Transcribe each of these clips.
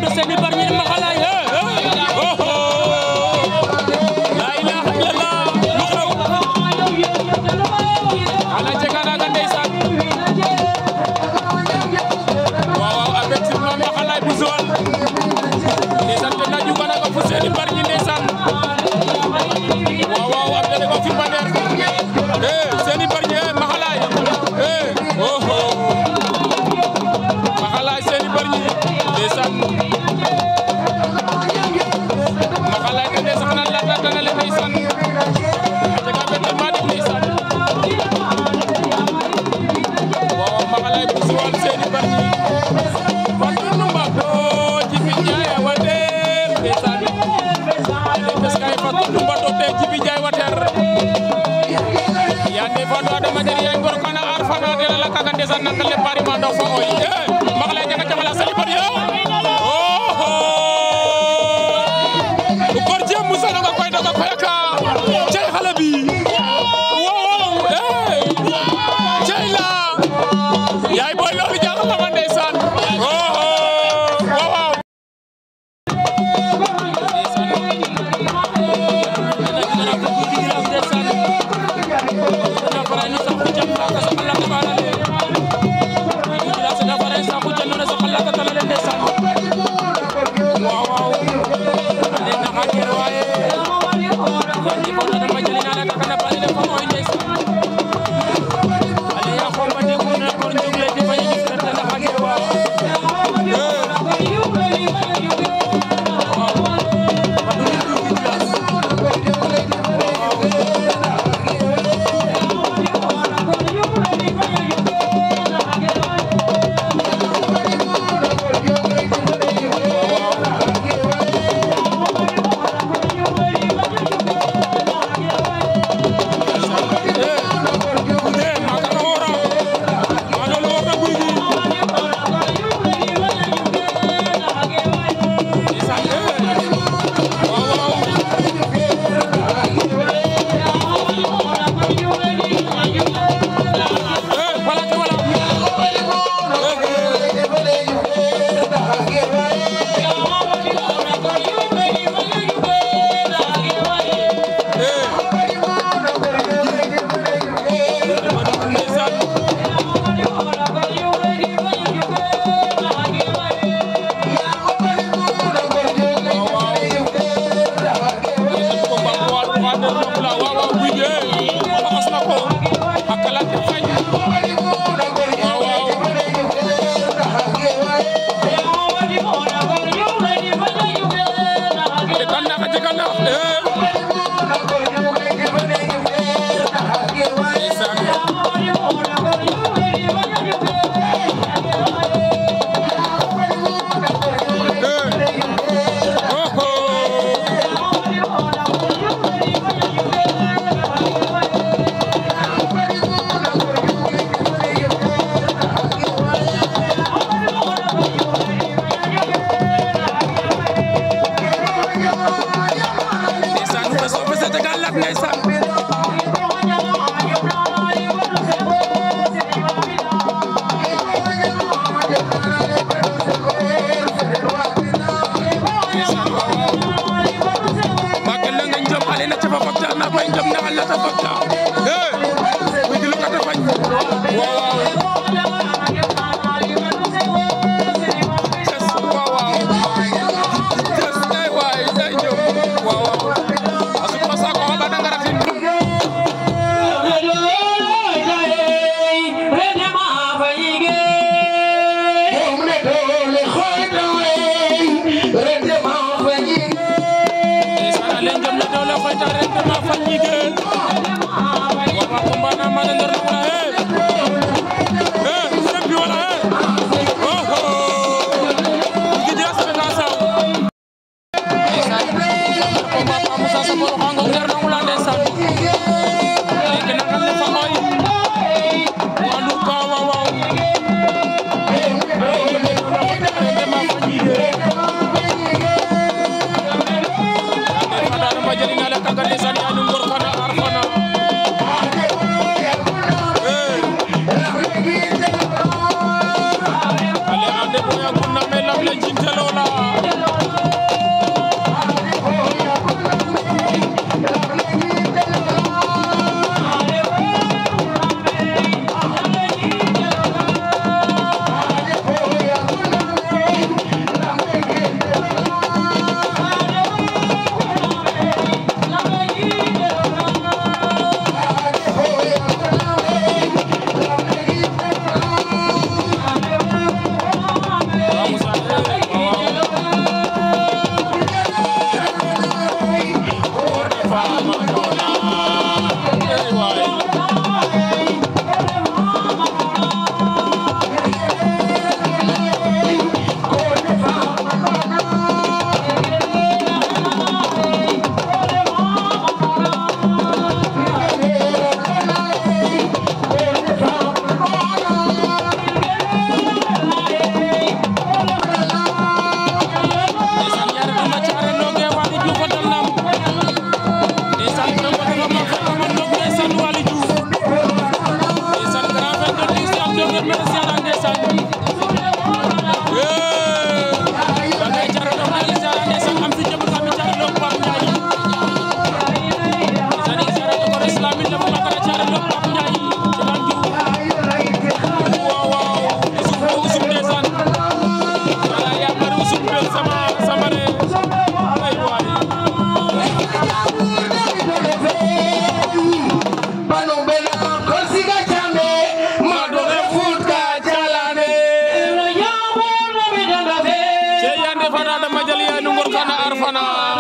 diggante Seny Bargny Maxalaay oh la ilaha illallah lu xew ala jega naga ndeysaan waaw waaw avec sirma Maxalaay bu Joal ndeysaan te na juga naga fu Seny Bargny ndeysaan waaw waaw am na ko fi baneer eh Seny Bargny eh Maxalaay eh oh Maxalaay Seny Bargny ndeysaan Maxalaay te ndeysaan xanaa la la dana le ndeysaan a jega bete ma def ndeysaan waaw Maxalaay bu Joal Seny Bargny fatu nu mbato Jibi Njaay a wateer ndeysaan ale bes kay fatu nu mbato te Jibi Njaay wateer yande fatu adama der yaay ngor kana ar fana de la kaga ndeysaan nak le pari ma ndaw fa oy eh Maxalaay jaga jamala Seny Bargny oh gor jëm musa nga koy doga koy ka cey xale bi wow eh cey la yaay boy loolu jaaxal na ma ndeysaan oh wow wow ale ande boya kunna me lam le jinte lola Fofana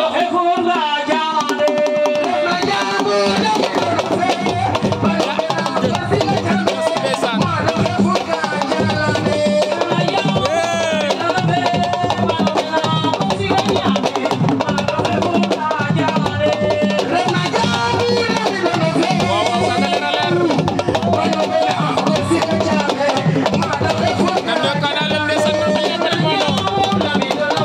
ndeysaan waaw waaw kaga leer a leer nan de kana leen ndeysaan man mel ne moom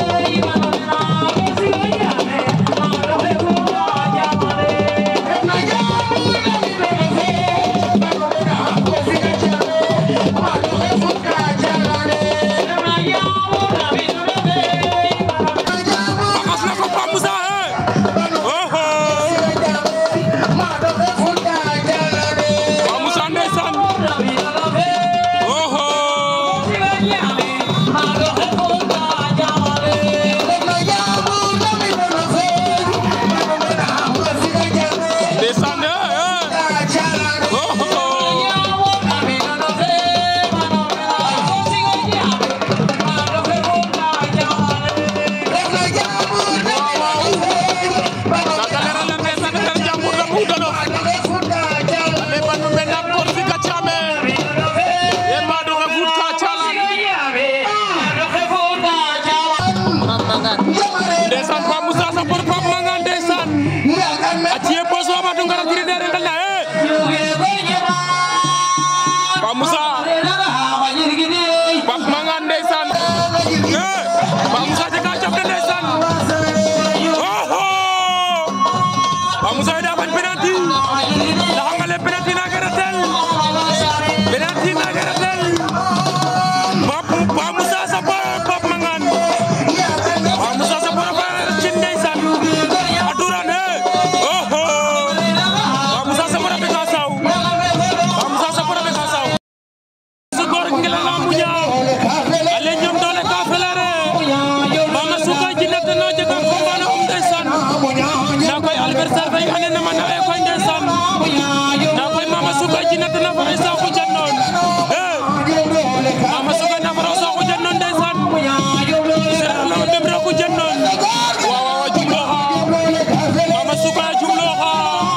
Faxas na ko Pape Moussa eh oh oh Pape Moussa ndeysaan oh oh ndeysaan eh eh oh oh kaga leer a leer ndeysaan ter jambur la mu dono ale ban me nak kor fi ka chame e ma do ke fut ka chalan ndeysaan Pape Moussa sa por Pape Mangane ndeysaan a ciye poso ma do ngara tiri dere ngal na eh Pape Moussa Pape Mangane ndeysaan eh Pape Moussa je ka jaf de ndeysaan oh oh Pape Moussa da bañ penalty ndax nga le penalty na gara tel penalty na gara tel Pape Pape Moussa sa por Pape Mangane Pape Moussa sa por fa ci ndeysaan a duran eh oh oh Pape Moussa sa por be ka saw Pape Moussa sa por be ka saw su gor ngela la mu ñaaw ale ñoom doole ka felere mama suka jinat no jega ko bana um ndeysaan na koy adversaire fay ane na mana e koy ndeysaan na koy mama suka jinat na fa isa ko jannon eh mama suka na fa isa ko jannon ndeysaan sera na dem ra ko jannon wa wa wa jumlo ha mama suka jumlo ha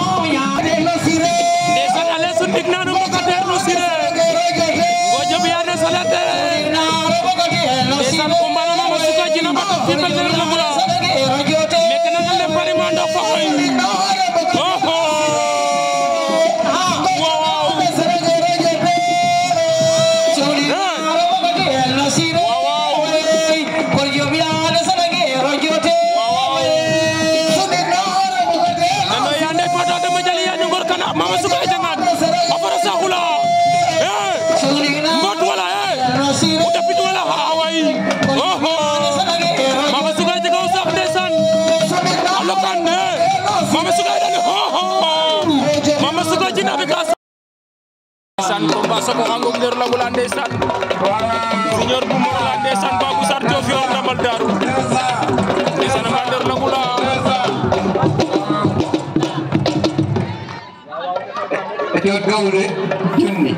ndeysaan ale sun dig nanu ko kater no sire Gojo biane salate ndeysaan combat na mama suka jina bato fi mel ne la mula meke na ngale pari mando fa koy oh oh wow nano yande fata dama jali ya nyongor kana mama suka jangan afara sahula eh mbot wala eh utapit wala hawai oh oh mama suka jaga usah ndeysaan alokan eh mama suka dani ho ho mama suka jina be kas ndeysaan combat soko angok nder la mula ndeysaan senior bu mo la ndeysaan babu sar jof yor ndamal daru ndeysaan ma nder la mula Ito gawre junni.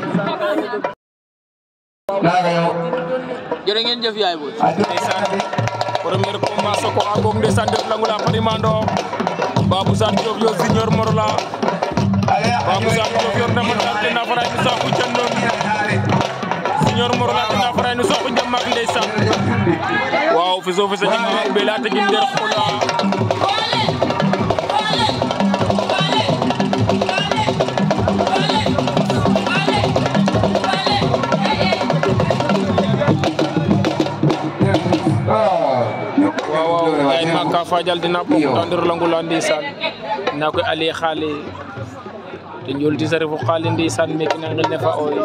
Naga yo. jërë ngeen jëf yaay booy ndeysaan premier combat soko angok ndeysaan nder la mula parimando babu sar jof yo senior morola babu sar jof yor ndamal daru te na faray ni saku jannon senior morola te na faray ni saku jamak ndeysaan waaw fi so fi sa jima be la tegin nder xola waaw waaw ay makka fajal dina ko tandir langula ndeysaan na koy ali xaali te njol ti sare fo xaali ndeysaan meke na ngel ne fa oy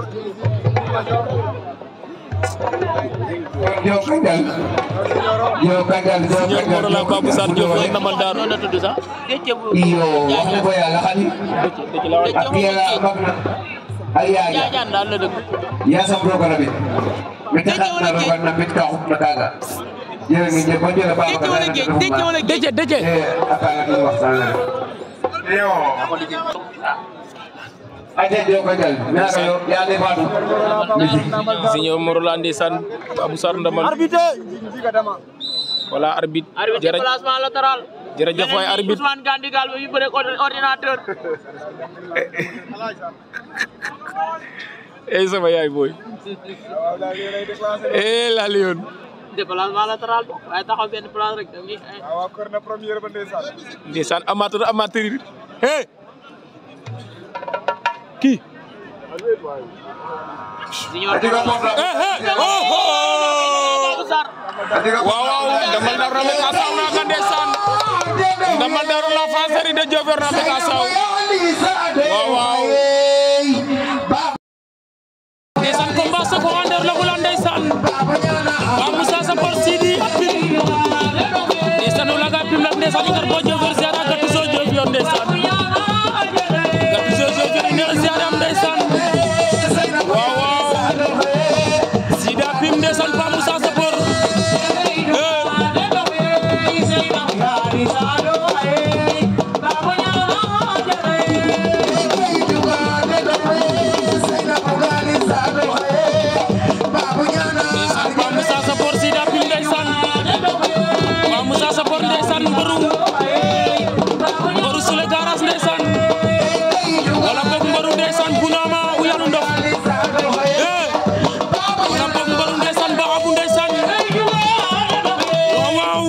Yo kandal. Yo kandal. Yo ñor kandal. moro la babu sar jof yo namal daru noonu la tudd sax Déthié bu Iyo waxu ko yàlla xali. dëkk la wax Ak yàlla mag na. Ak yaaja. jaajaan daal la dëkk Ya sa program bi. Mete xat na ro na mit ka xut na kaga. Jere ngi je ba jere ba Déthié wala géej Déthié wala géej dëcc dëcc Eh akala ni waxtaan la. Yo. Aja jo kandal. Naga yo ya de fatu. siñor moro la ndeysaan babu sar ndamal voilà arbitre arbitre jërëjëf déplacement latéral. jërëjëf waay arbitre Ousmane Gandigal ba yu bëre ordinateur. ey sama yaay booy eh la lion déplacement latéral bo waaye taxaw benn place rek da ngay ay. waaw kër na première ba ndeysaan ndeysaan amateur amateur yi hey kii Junior Adiga moom la. eh eh oh oh Babou Sarr. Adiga moom waaw waaw ndamal daru na ka saw na ka ndeysaan ndamal daru la fa seri de jofer na ka saw waaw waaw ndeysaan combat sa ko ander la bula ndeysaan ba Moussa sa por Sidi apim ndeysaan ula ga pim la ndeysaan ngar bo jofer ziara gatu so jofer ndeysaan gatu so jofer ne ziara am ndeysaan waaw waaw Sidi apim ndeysaan ba Moussa sa por eh ndeysaan Pape Moussa Sapor Sida Pim ndeysaan Pape Moussa Sapor ndeysaan mbëru mbëru Sule Garas ndeysaan wala boog mbëru ndeysaan Bunama u yanu ndox eh wala boog mbëru ndeysaan Baxabu ndeysaan waaw waaw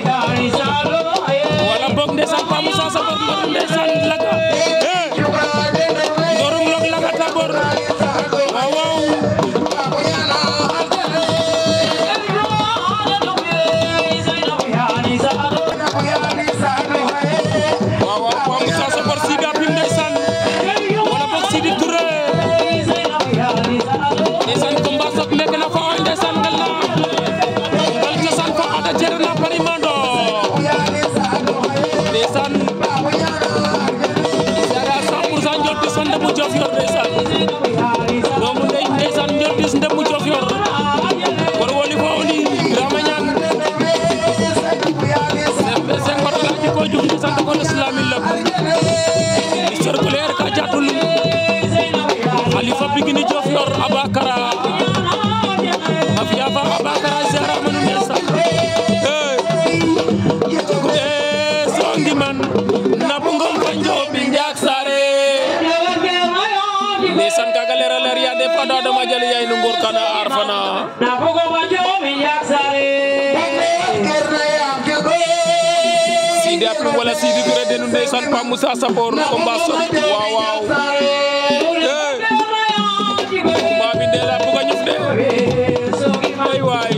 wala boog ndeysaan Pape Moussa Sapor mbëru ndeysaan Laga eh mbërum log Laga Tabor waaw waaw waaw waaw Pape Moussa Sapor Sida Pim ndeysaan wala boog Sidi Touré ndeysaan combat sok nekk na fa oy ndeysaan ngal na ngal cosaan fa ada cere na parimando ndeysaan sara 100% njol bis fa ndemu jof yor ndeysaan doomu ndey ndeysaan njol bis ndemu jof yor war woni fo oni Birama Ñaan sen ngoto la ci ko jum ndeysaan da ko islami lab circulaire ka jatul Khalifa Bigini jof yor Abakara Mafia fa Abakara zera manu ndeysaan eh songi man nabu ngom fa njobi njaak sare ndeysaan kaga leera leer ya de fada dama jali yay nu ngor kana ar fana Sidi Apim wala Sidi Touré denu ndeysaan Pape Moussa Sapor combat sok waaw waaw eh combat bi ndela buga ñuf de ay waay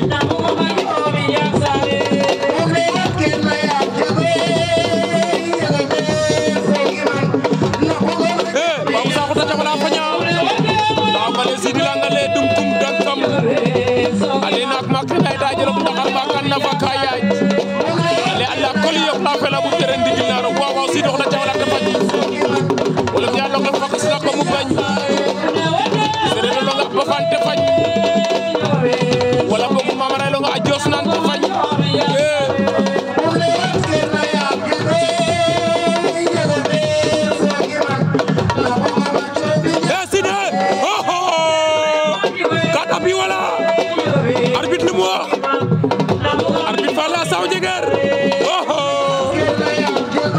eh Pape Moussa ko tata wala fanya taw bale Sidi la ngale dum kum dankam ale nak mak lay da jelo ndaxar ba kan na fa kayaj ale alla koli yo la fela bu tere ndigil na ro waaw waaw Sidi wax na jawla te faj wala ya lo nga fakk la ko mu bañ sere lo nga ba fan te faj wala boog mamara lo nga ajos nan te faj eh Eh Sidi oh oh kata bi wala arbitre lu mu wax arbitre fa la saw jeger oh oh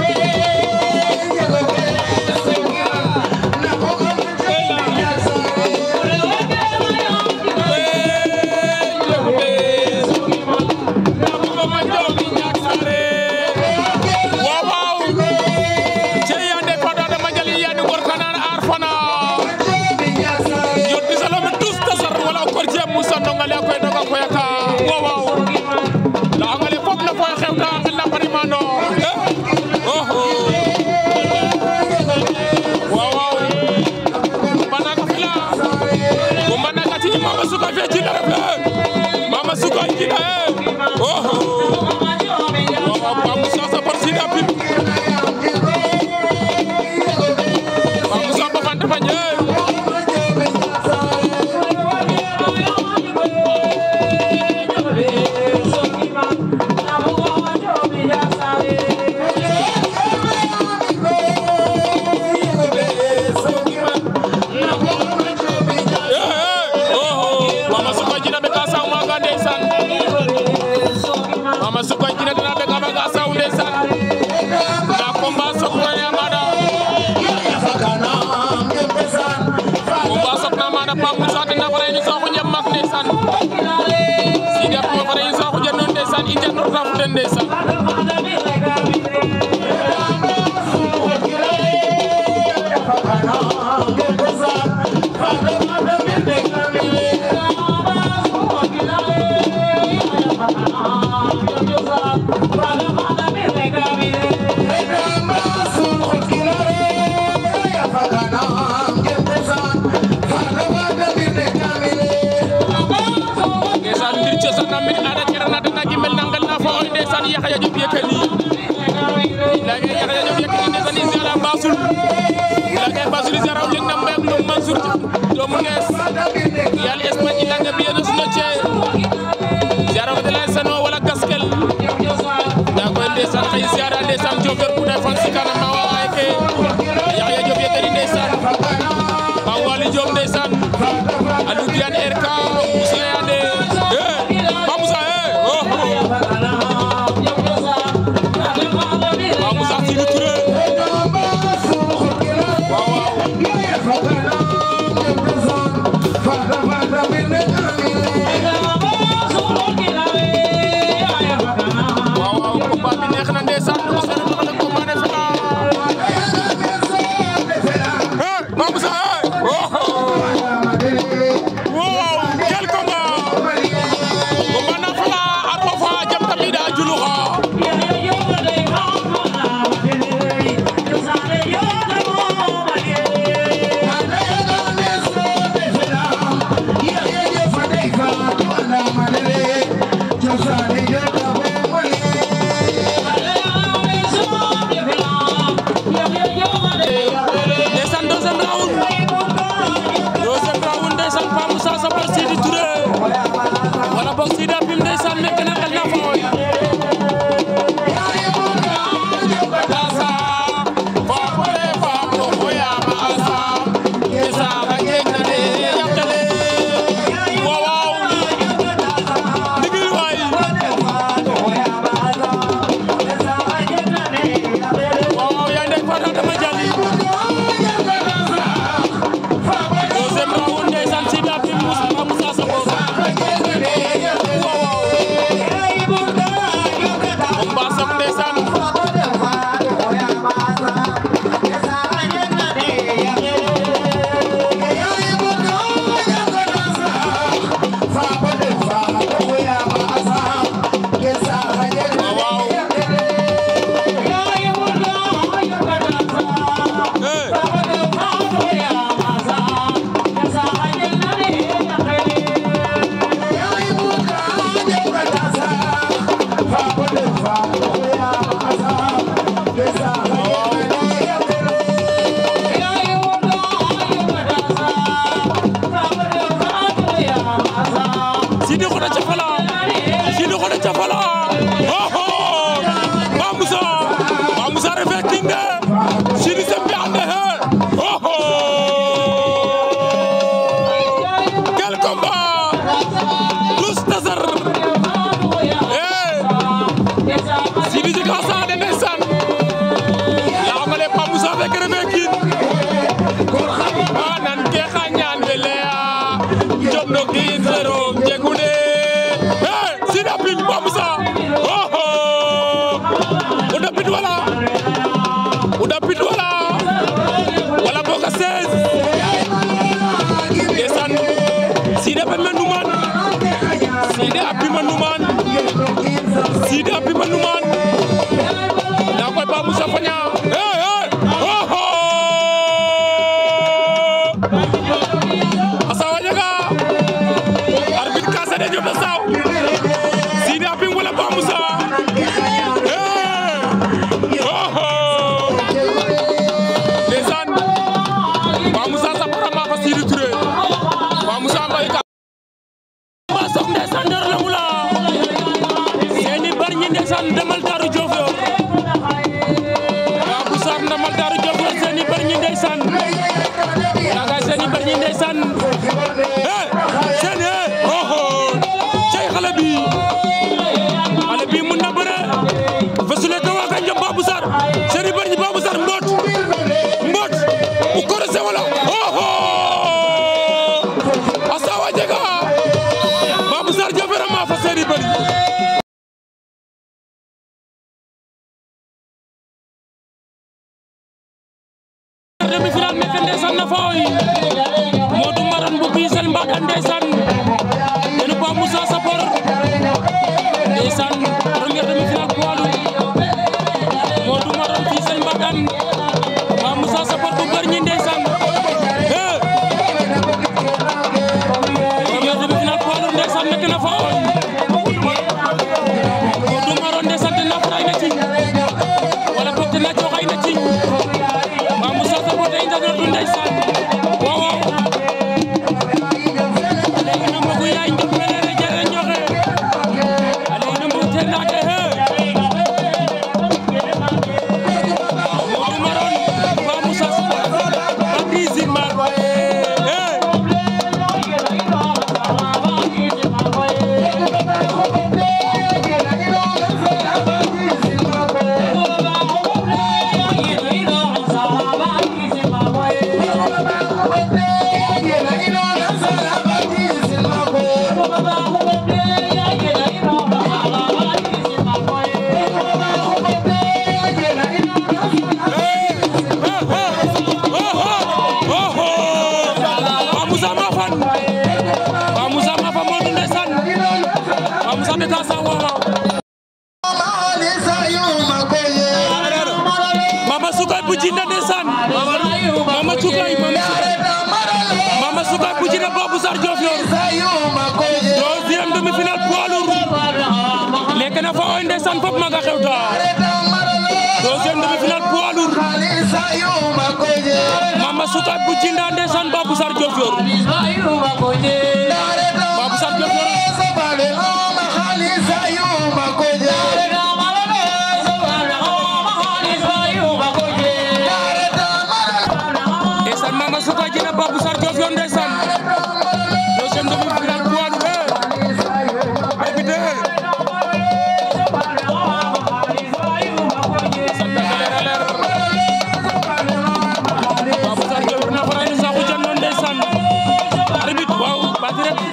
ndeysaan internet rafu den ndeysaan ndeysaan mbir cosaan na mbir aada kera na dana gimel na ngel na fo oy ndeysaan Yaxya Diop Yékini lage Yaxya Diop Yékini ndeysaan i ziara Basul lage Basul i ziara o jeg na mbem no Mansour doomu ngees yaal Espagne i lage biyenos noce ziara fo de lay sano wala gaskel nda koy ndeysaan xay ziara ndeysaan Diofior ku ne fan sikana ma wa ay ke Yaxya Diop Yékini ndeysaan Pape Waly Diop ndeysaan Aliou Diane RK Moussa Yande eh Pape Moussa eh oh Pape Moussa Sidi Touré waaw waaw waaw waaw combat bi neex na ndeysaan ko seen wax na combat ne fela eh Pape Moussa eh oh wow quel combat combat na fela armo fa jam tamida juluxa ndeysaan deuxième round deuxième round ndeysaan Pape Moussa Sapeur Sidi Touré wala boog Sidi Apim ndeysaan nekk na xel na fooy Asa fapole fapo xoyama asa kesaxa jeg na de yaqele waaw waaw ndigil waay waaw waaw yaa ndek fata dama jali deuxième round ndeysaan Sidi Apim Moussa Pape Moussa Sapeur waaw waaw combat sok ndeysaan waaw waaw eh Sidi Khoda Cafala Sidi Khoda Cafala oh oh Pape Moussa Pape Moussa refe king de Sidi sembe ande he oh oh quel combat tous tasar eh Sidi jika sa de ndeysaan ya xamale Pape Moussa fekk refe king ah nan ke xa ñaan fele a jom no kiin zero jegune eh Sidi Apim Pape Moussa oh oh o dapit wala o dapit wala wala boog a 16 ndeysaan Sidi Apim a numan Sidi Apim a numan Sidi Apim a numan nda koy Pape Moussa faña eh eh oh oh asawa jega arbitre ka sede jof na saw Sidi Apim wala Pape Moussa eh oh oh ndeysaan Pape Moussa Sapeur ma fa Sidi Touré Pape Moussa ngoy ka ma sok ndeysaan der la mula seeni bar ñi ndeysaan demal Daaru Diofior Pape Moussa demal Daaru Diofior seeni bar ñi ndeysaan yaga seeni bar ñi ndeysaan eh seeni eh oh oh cey xale bi xale bi mun na bëre fesule ka waga njom Babou Sarr seeni bar ñi Babou Sarr mboot mboot u korose wala oh oh asawa jega Babou Sarr jofera ma fa seeni bari fooy Modou Maran bu Bisel Mbagan ndeysaan yéen ba Moussa Sapor ndeysaan première demi-finale poids lourd Modou Maran Bisel Mbagan ba Moussa Sapor bu Bargny ndeysaan eh première demi-finale poids lourd ndeysaan nekk na fooy Modou Maran ndeysaan dina faray na ci wala boog dina joxay na ci ba Moussa Sapor day ndagatu ndeysaan waaw waaw léegi na mbogu yaay njëkk melere jere ñoxe léegi na mbogu te naate he Modou Maron ba Moussa Sapor ba Bizi Mar he Ba Moussa Mafan Ba Moussa Mafan moo dundee san Ba Moussa de Tassa waaw waaw Mama Sukay bu jinda ndeysaan Mama Sukay Mama Sukay Mama Sukay bu jinda Babou Sarr Diofior deuxième demi-finale poids lourd lekk na fa oy ndeysaan fop maga xewta deuxième demi-finale poids lourd Mama Sukay bu jinda ndeysaan Babou Sarr Diofior Babou Sarr Diofior ndeysaan Mama Sukay jinda Babou Sarr Diofior ndeysaan deuxième demi-finale poids lourd arbitre Babou Sarr Diofior na faray no saxu jan noon ndeysaan arbitre waaw bati rek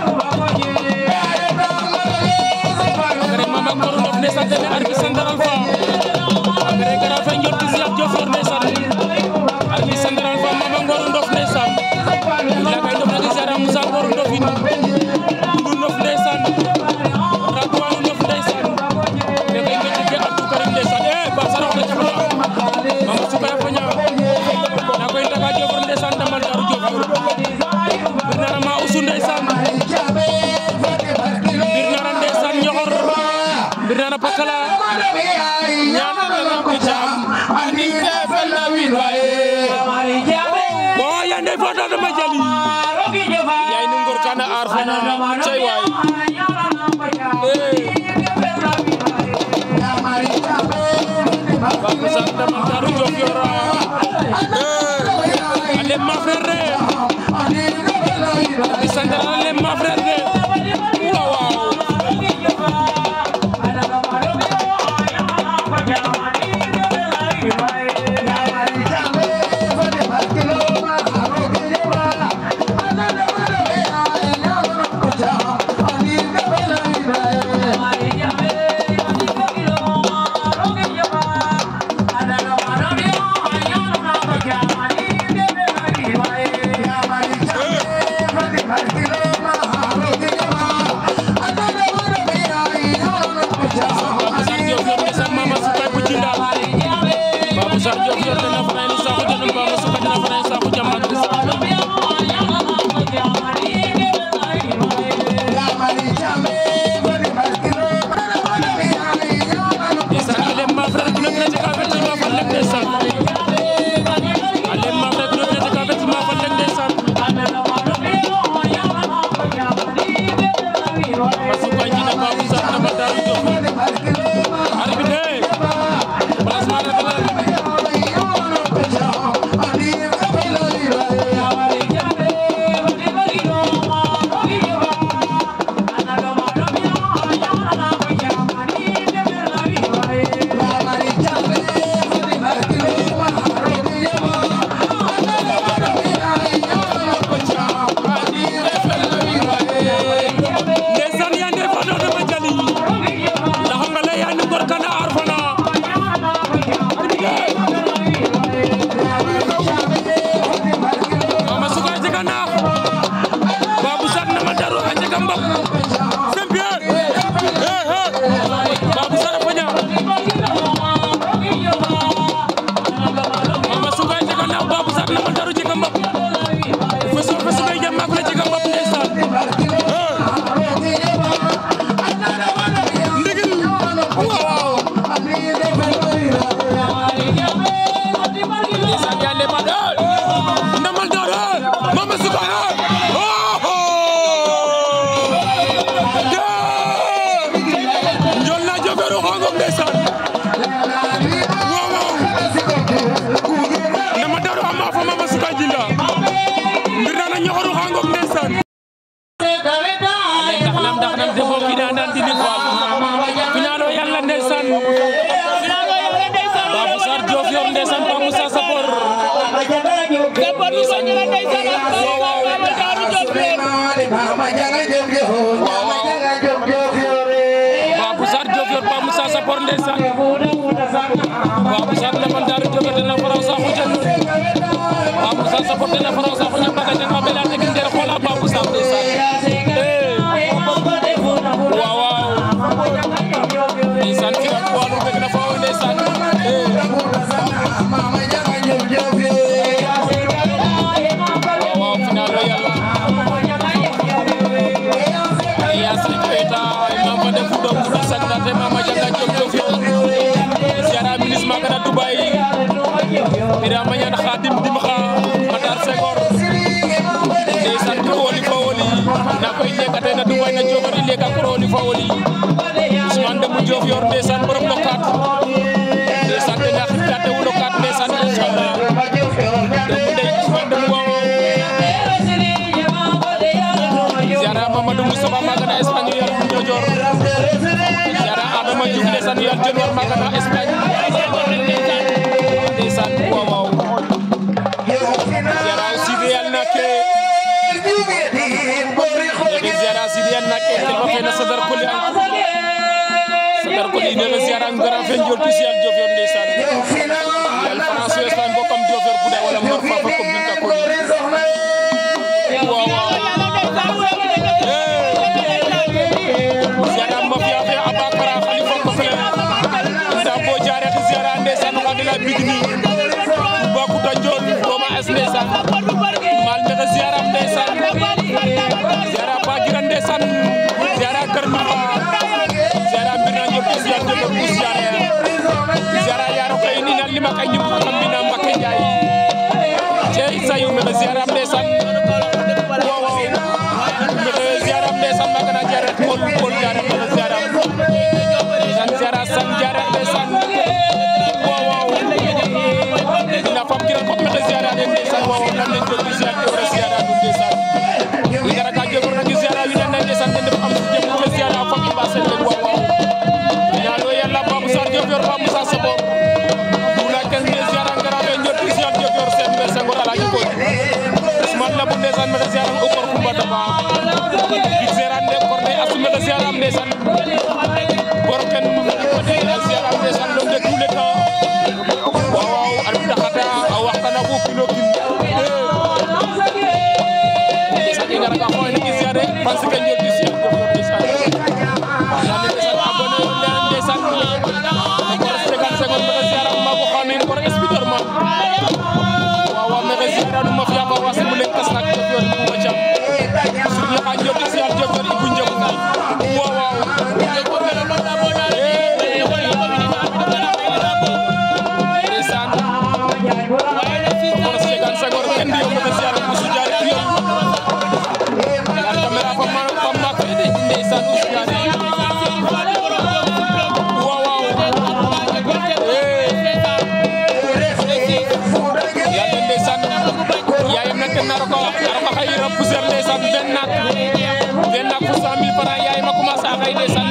agare mama ngoro ndof ndeysaan tene arbitre central fa agare gara fe njot ci Cheikh Diofior ndeysaan arbitre central fa mama ngoro ndof ndeysaan lagay ndof na gisara Moussa ngoro ndofin ndu ndof ndeysaan ratwanu ndof ndeysaan lekay ngeti ke Abdou Karim ndeysaan e ba sarax na camala mama sukaya faña na koy ndaga Diofior ndeysaan damal daru Diofior bir nara ma usu ndeysaan bir nara ndeysaan ñoxor bir nara pakala ñaana na ko jam ani te fel na win waye bo ya ndey fota dama jali yaay nu ngor kana ar fana cey waay Babou Sarr damal daru Diofior ale ma frère di santal ale ma frère waaw waaw Babou Sarr Diofior ndeysaan Mama Sukay bu jinda Babou Sarr Diofior dana faray no saxu janum Mama Sukay dana faray no saxu jam ndeysaan ale ma frère ku nekk na ci ka fet ma fa lek ndeysaan ale ma frère ku nekk na ci ka fet ma fa lek ndeysaan Mama Sukay jinda Babou Sarr dama daru Diofior arbitre placement de valeur ndeysaan yaa ndey fa dama jali Babou Sarr Diofior ndeysaan Pape Moussa Sapor Babou Sarr Diofior Pape Moussa Sapor ndeysaan Babou Sarr leman daru Diofior dena faraw sa xujan Pape Moussa Sapor dena faraw sa xujan baga janga bela tegin der xola Babou Sarr ndeysaan waaw waaw ndeysaan fi ak walu rek na faaw ndeysaan waaw waaw final o yàlla Yasri Keita mama de fudo fudo sagnate mama janga jom Diofior siara ministre maga na Dubai Birama Ñaan Khadim Dimxa Matar Senghor ndeysaan ko woli fa woli na koy lekate na Dubai na Diofior i leka ko woli fa woli Ousmane Demba Diofior ndeysaan borom lokat ndeysaan tena xirkate wu lokat ndeysaan inchallah Demba ndey Ousmane Demba wawo siara Mamadou Moustapha maga na Espagne yal Ñojoor siara Adama Diouf ndeysaan yal Jenwar maga na Espagne ndeysaan waaw waaw siara Sidi yal na ke yegi siara Sidi yal na ke kelma fe na sadar koli an sadar koli ne la siara ngara fe njol tu sial Diofior ndeysaan yal France Espagne bokam Diofior buda wala mor fa fa ko binta koli waaw waaw siara mafia fe abakara khalifa ko fele sa bo jare ti siara ndeysaan kadila bigni ba ku ta jol doma es ndeysaan mal me siara ndeysaan siara ba giran ndeysaan siara kër ma siara mbirna ñop ci siara de ko siara siara yaro kay ni na lima kay ñum xam bina mbakke jaay cey sayu me siara ndeysaan waaw waaw me siara ndeysaan ma gëna jare pol pol jare me siara ndeysaan siara san jare ndeysaan waaw waaw ina fam kiran ko me siara de ndeysaan waaw nan leen jël ci siara de siara du ndeysaan wi gara ka jëfur na siara wi nan ndeysaan den dafa am ci jëm ko siara fam ba sel leen waaw waaw ina lo yalla Babou Sarr Diofior Pape Moussa Sapor dula ken me siara ngara be ñot ci siara Diofior sen be sangor ala ñu ko Ousmane la bu ndeysaan me siara ko kor kumba daba di seran de kor de assume de siara am ndeysaan bor ken siara am ndeysaan lo de tous les temps waaw waaw ar bi taxata a waxtana ko kilo kin ndeysaan i ngara ka xoy ni siare parce que ñol di siara Diofior ndeysaan ya ndeysaan abonné yu leen ndeysaan kor segan segon me siara ma ko xamin kor espitor ma waaw waaw me siara du ma fiya ba wasi mu leen kas nak Diofior bu ma jam sur la ka ñol di siara Diofior ibu njëm waaw waaw ndeysaan kor segan segon ken di yo me siara musu jaare piyon yar camera fa ma fa ma ko ede ndeysaan musu jaare waaw waaw yàlla ndeysaan yaayam nag ten naro ko naro ko xëy rab poussière ndeysaan vingt naak vingt naak pour cent mille francs yaayam a commencé a xëy ndeysaan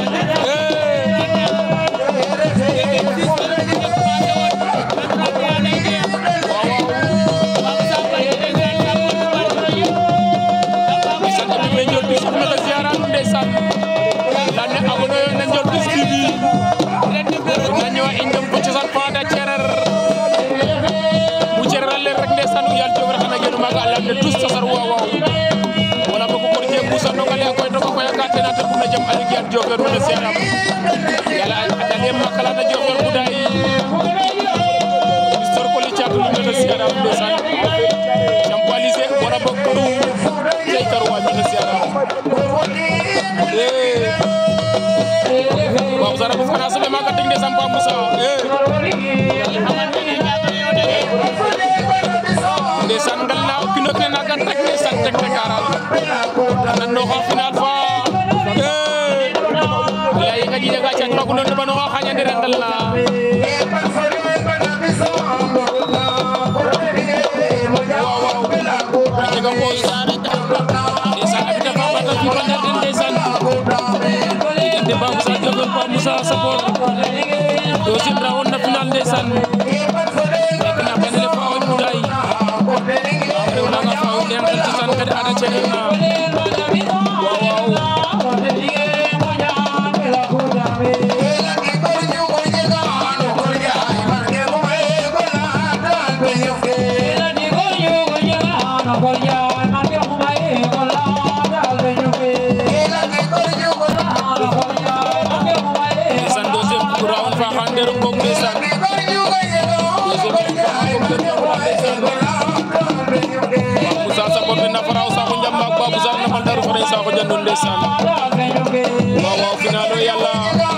ndeysaan abi me njol bis me xa ziara ndeysaan lan ne abonné yo na njol bis TV na ñëwa in dem fo cosaan fada cerer bu cerer a leer rek ndeysaan u yal Diofior xana genu maaga a lamne tous cosar waaw waaw wala boog ko je busa nonga le koy to ko koy ka tena te buna jam ali gian Diofior mene seeram yala a dale makala na Diofior buday histoire ko li caatu mene seeram ndeysaan jam palise wala boog karu cey karu wa mene seeram eh Babou Sarr bu fana sobe maga ting ndeysaan Pape Moussa eh ndeysaan ngal na o kino kene naga tak ndeysaan tek tekaral nan no xa final fa eh lay nga jide ga chat magu non bano xa xanya ndere ngal na waaw waaw jega koy ndeysaan abita fa bata fi ko ndar den ndeysaan diggante Babou Sarr Diofior Pape Moussa Moussa Sapor deuxième round na final ndeysaan nekk na benn le fa o Mboudaye rew nanga fa o leen xel cosaan kadi ada cene na waaw waaw ndeysaan deuxième round fa xan der ngog ndeysaan Moussa Sapor fe na faraw Sakho Njambak Babou Sarr na Maldaru fara Sakho Diandou ndeysaan waaw waaw final o yàlla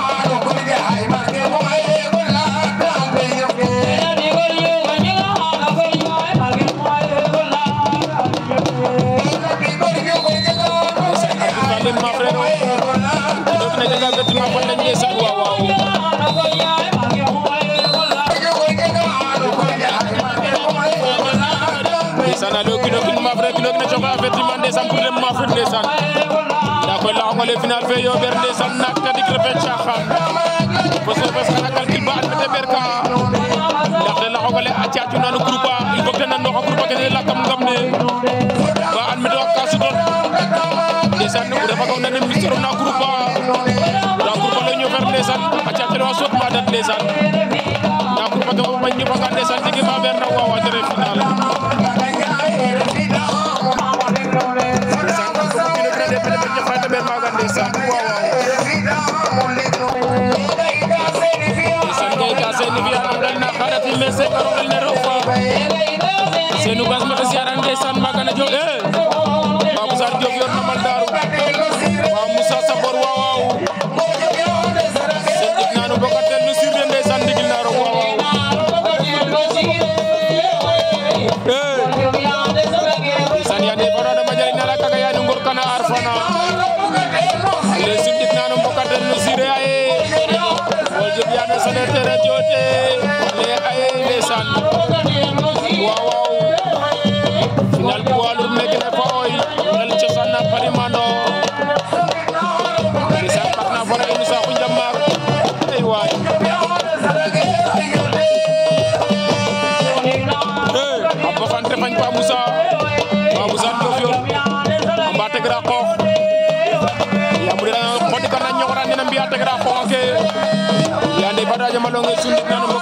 Fandem ma frère o dok na jaga gatima fo na ndeysaan waaw waaw ndeysaan ale o kino kin ma frère kino kin a coxa avertissement ndeysaan pour dem ma frère ndeysaan nda koy laxongole final fe yoɓer ndeysaan naak tadik refe caxaan fo sofes xana calcul ba admete ɓeer ka ndaxte laxongole a cacuna no groupe a il faut que te nanooxa groupe a kene lakam ngam ne ba admete wax ka sutol ndeysaan o refa kaw nane mistero na groupe a nda groupe ale ñofer ndeysaan a cacele wa soot ma dat ndeysaan nda groupe ke fo bañ ñofanga ndeysaan jege ma ɓeer na wawa tere final Senu gas ma siaran ndeysaan maga na jóg eh Babou Sarr Diop yor na mal daaru waaw Moussa Sabor waaw waaw sen dig nanu bokatel nu sirde ndeysaan digil na roog waaw waaw eh san yande fara dama jari nala kaga yani ngor kana arfana le sim dig nanu bokatel nu sire aye wol jeb yana sane tere jote le aye ndeysaan waaw waaw final poids lourd nekk na fa oy ngel cosaan na parimando ndeysaan ɓak na fara inu saku njammaak ay waay eh a bafante fañ pa Moussa pa Moussa Diofior a mba tegra qoox yaam rira xodi kana ñoxora nena mbiya tegra qoox ke ya ndey fada jamalonge sundit nano